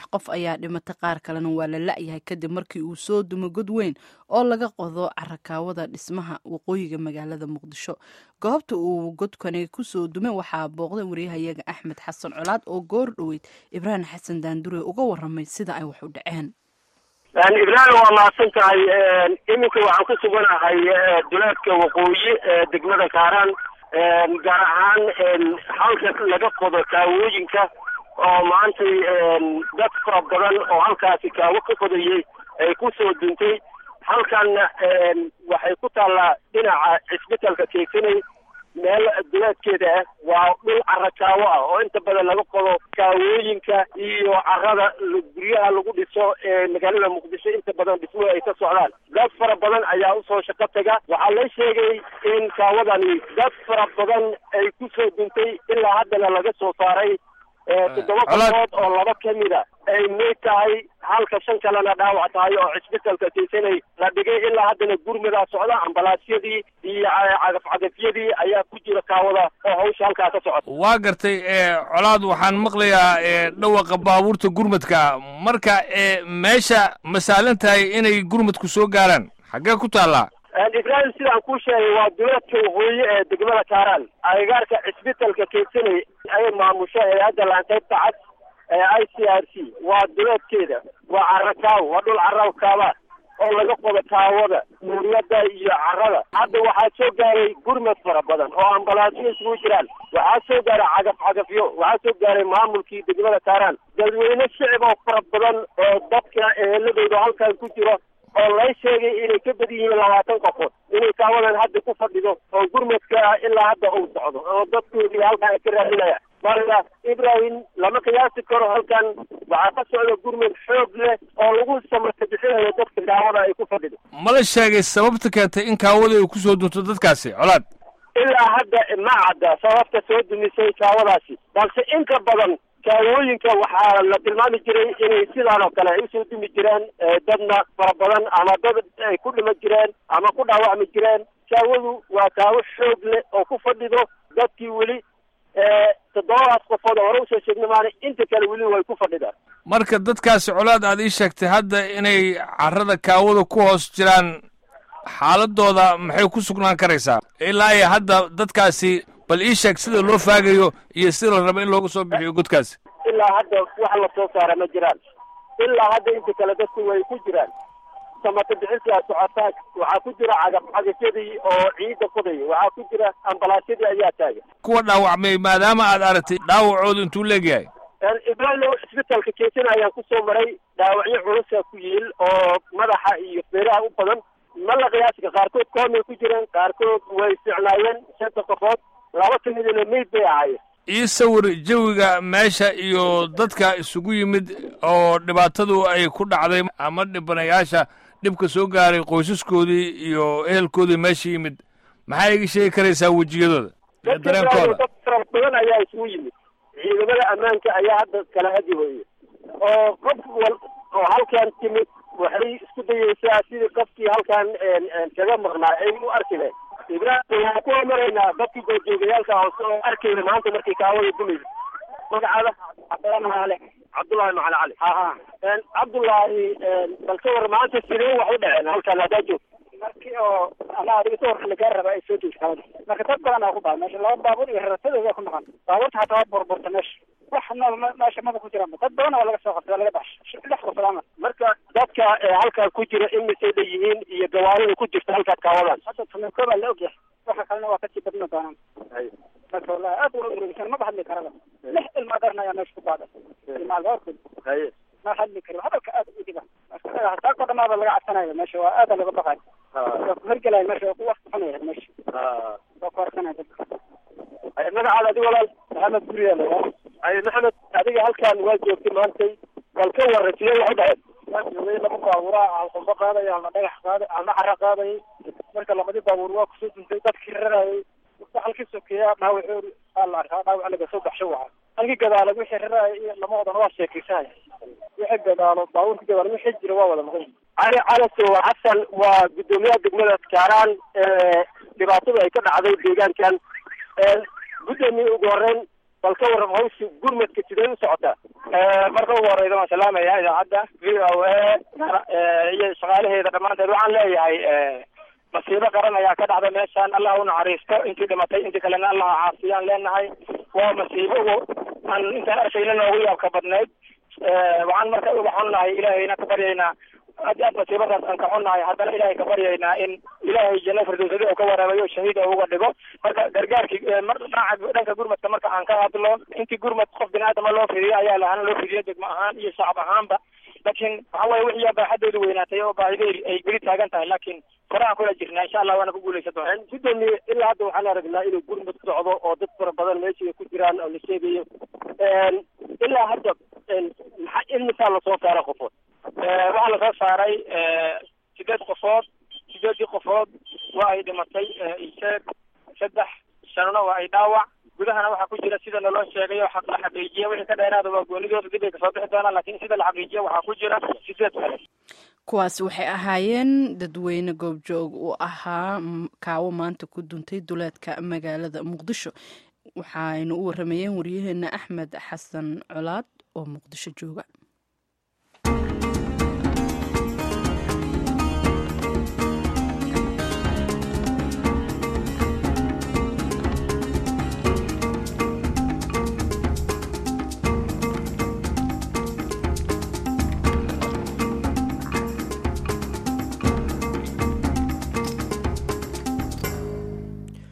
qof ayaa dhimatay qaar kalena waa la la-yahay kadib markii uu soo dumo god weyn oo laga qodo carakaawada dhismaha waqooyiga magaalada muqdisho goobta uu godkani kusoo dumay waxaa booqday waryahayaga axmed xasan colaad oo goor dhoweyd ibraahim xasan daandure uga waramay sida ay wax u dhaceen ibraahim waa mahadsan tahay iminka waxaan ku suganahay duleedka waqooyi degmada kaaraan gaar ahaan halka laga qodo kaawooyinka oo maantay dad fara badan oo halkaasi kaawo ka qodayay ay kusoo duntay halkanna waxay ku taallaa dhinaca cisbitalka keysanay meel duleedkeeda ah waa dhul cara kaawo ah oo inta badan laga qodo kaawooyinka iyo carada guryaha lagu dhiso ee magaalada muqdisho inta badan dhismuhu ay ka socdaan dad fara badan ayaa usoo shaqo taga waxaa la sheegay in kaawadani dad fara badan ay kusoo duntay ilaa haddana laga soo saaray toddoba qodood oo laba kamida ay meyd tahay halka shan kalena dhaawac tahay oo cisbitalka keysanay la dhigay ilaa haddana gurmadaa socda ambalaasyadii iyo cagafcagafyadii ayaa ku jira kaawada oo hawsha halkaa ka socota waa gartay colaad waxaan maqlayaa dhawaqa baabuurta gurmadka marka meesha ma saalan tahay inay gurmadku soo gaaraan xaggee ku taallaa ibraahim sidaan kuu sheegay waa duleedka waqooyi ee degmada kaaraan agagaarka cisbitalka keysanay ay maamusho hay-adda laanqaybta cad ee i c r c waa duleedkeeda waa carakaawo waa dhul carakaaba oo laga qodo kaawada muuriyada iyo carada hadda waxaa soo gaaray gurmad fara badan oo ambalaasyo isugu jiraan waxaa soo gaaray cagaf cagafyo waxaa soo gaaray maamulkii degmada kaaraan dadweyne shicib oo fara badan oo dadka eheladooda halkan ku jiro oo lay sheegay inay ka badan yihiin labaatan qofood inay kaawadan hadda ku fadhido oo gurmadka ilaa hadda uu socdo oo dadkoodii halkan ay ka raadinaya marka ibrahim lama qiyaasi karo halkan waxaa ka socda gurmad xoog leh oo lagu samarka bixinayo dadka kaawada ay ku fadhido ma la sheegay sababta keentay in kaawada ay kusoo dunto dadkaasi colaad ilaa hadda ma cadda sababta soo dumisay kaawadaasi balse inta badan kaawooyinka waxaa la tilmaami jiray inay sidaan oo kale ay usoo dumi jireen dadna fara badan ama dad ay ku dhima jireen ama ku dhaawacmi jireen kaawadu waa kaawo xoog leh oo ku fadhido dadkii weli toddobadaas qofood oo hore usoo sheegna maana inta kale weli way ku fadhidaan marka dadkaasi colaad aad ii sheegtay hadda inay carrada kaawada ku hoos jiraan xaaladooda maxay ku sugnaan karaysaa ilaa iyo hadda dadkaasi bal ii sheeg sida loo faagayo iyo sida la rabo in looga soo bixiyo godkaasi ilaa hadda wax la soo saara ma jiraan ilaa hadda inta kale dadku way ku jiraan samata bixintaa socotaa waxaa ku jira cagaf cagafyadii oo ciidda qodaya waxaa ku jira ambalaasyadii ayaa taagan kuwa dhaawacmay maadaama aad aragtay dhaawacooda intuu leegyahay ibraahim cisbitalka keesana ayaan kusoo maray dhaawacyo culusa ku yiil oo madaxa iyo feeraha u badan ma la qiyaasika qaarkood koomay ku jireen qaarkood way ficnaayeen shanta qofood laba kamidina meyd bay ahaayeen ii sawir jawiga meesha iyo dadka isugu yimid oo dhibaatadu ay ku dhacday ama dhibanayaasha dhibka soo gaaray qoysaskoodii iyo ehelkoodii meesha yimid maxaa iga sheegi karaysaa wejiyadooda iyo dareenkooda dad fara badan ayaa isugu yimid ciidamada ammaanka ayaa hadda kala hadihoye oo qof wal oo halkan timid waxay isku dayeysaa sidii qofkii halkan kaga maqnaa ay u arki lahayd ibraahim waxaan ku hormaraynaa dadkii goobjoogayaalka hoose oo arkayna maanta markii kaawada dumaysa magacaada cabdullahi macali cabdullahi macali cali ha ha cabdullaahi bal ka war maanta sidee wax u dhaceen halkan haddaa joogto markii oo anaa adiga sawirka lagaa raba ay soo joogto kaawada marka dad badan aa ku dhahay meesha laba baabuur iyo raratadooda ku maqan baabuurta hataa waa burburta meesha wax nool meesha maba ku jiraan dad badan waa laga soo qabtay waa laga baxshay lix qof lama marka dadka halkan ku jira imisay leeyihiin iyo gawaarida ku jirta halkaas kaawadan hadda tumeeko baa la ogyahay waxa kalena waa kasii badna doonaan marka wallahi aad ula ururisan maba hadli karaba lix ilmaa darna ayaa meesha ku baaday ilmaa gaarkood ma hadli kari hadalka aad u dhiba saako dhamaaba laga cabsanayo meesha waa aada laga baqayo waa ku hergelayo meesha waa ku waqtifanaya meesha waa ku harsanaya dadka magacaada adi walaal maxamed guriya la ay maxamed adiga halkan waa joogtay maantay bal ka warra sidee wax u dhaceen waa joogay laba baabuuraa alqumbo qaadaya alna dhagax qaaday alna cara qaadayay marka labadii baabuur waa kusoo duntay dadkii rarayay halkii sokeeya dhaawacoodi aa la arkaa dhaawac laga soo baxsho waca halkii gadaalo wixii raraya iyo lamadoodan waa sheekaysanaya wixii gadaalo baabuurkii gadaalo wixii jira waa wada maqan cali calasow xasan waa guddoomiyaha degmada kaaraan dhibaatada ay ka dhacday deegaankan guddoomiye ugu horeyn bal ka warram hawsha gurmadka sidee u socotaa marka ugu horeyda waan salaamaya idaacadda v o a iyo shaqaalaheeda dhammaanteed waxaan leeyahay masiibo qaran ayaa ka dhacda meeshaan allah u naxariisto intii dhimatay intii kalena allah caafiyaan leenahay waa masiibo aan intaan arkayna noogu yaabka badnayd waxaan marka uga xunnahay ilaahayna ka baryaynaa aad aad masiibadaas aan ka xunnahay haddana ilahay ka baryaynaa in ilaahay janna firdowsadi oo ka waraabayo shahiid oo uga dhigo marka gargaarkii mar dhinaca dhanka gurmadka marka aan ka hadlo intii gurmad qof bini aadama loo fidiyo ayaa lahana loo fidiyo degmo ahaan iyo shacab ahaanba laakiin waxa weye wixii baaxadoodu weynaatay oo baahideyri ay geli taagan tahay laakiin koraan kula jirnaa insha allah waana ku guuleysan doona gudoomiye ilaa hadda waxaan aragnaa inuu gurmad socdo oo dad fara badan meesha ku jiraan oo la sheegayo ilaa hadda maxaa imisaa lasoo saara qofood waxaa lasoo saaray sideed qofood sideedii qofood waa ay dhimatay isheeg saddex shanna waa ay dhaawac gudahana waxaa ku jira sida naloo sheegay oo xaq la xaqiijiya wixii ka dheeraada waa goonidooda dib ay kasoo bixi doonaan laakiin sida la xaqiijiya waxaa ku jira sideed kale kuwaasi waxay ahaayeen dadweyne goobjoog u ahaa kaawo maanta ku duntay duleedka magaalada muqdisho waxaynu u waramayeen waryaheena axmed xasan colaad oo muqdisho jooga